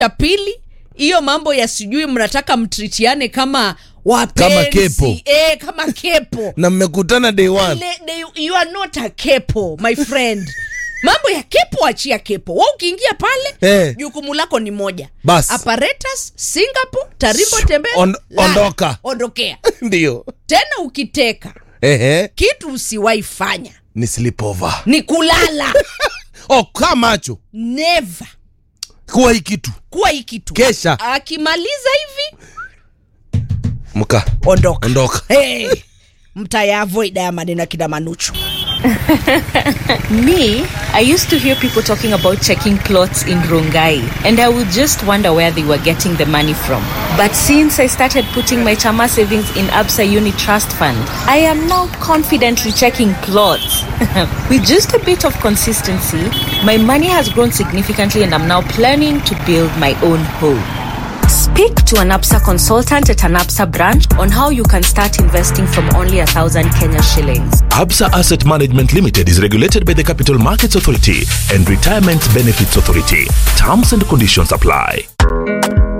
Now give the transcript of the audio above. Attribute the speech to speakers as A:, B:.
A: ya pili hiyo mambo ya sijui mnataka mtritiane kama wapenzi
B: Kama kepo.
A: eh, kama kepo
B: na mmekutana day one
A: Ile- they- you are not a kepo my friend mambo ya kepo achia kepo wa ukiingia pale
B: Eh.
A: jukumu lako ni moja
B: Bas.
A: apparatus singapore tarimbo tembea
B: On-
A: lala,
B: ondoka.
A: ondokea
B: ndio
A: tena ukiteka
B: ehe
A: kitu usiwahi fanya
B: ni sleepover
A: ni kulala
B: oh kaa macho
A: never
B: kuwa hii kitu
A: kuwa hii kitu
B: Kesha.
A: akimaliza hivi
B: mka
A: ondoka
B: ondoka
A: hey, mtayavoid haya maneno ya kina manuchu
C: Me, I used to hear people talking about checking plots in Rongai, and I would just wonder where they were getting the money from. But since I started putting my Chama savings in Absa Uni Trust Fund, I am now confidently checking plots. With just a bit of consistency, my money has grown significantly, and I'm now planning to build my own home. Speak to an APSA consultant at an APSA branch on how you can start investing from only a thousand Kenya shillings.
D: Absa Asset Management Limited is regulated by the Capital Markets Authority and Retirement Benefits Authority. Terms and conditions apply.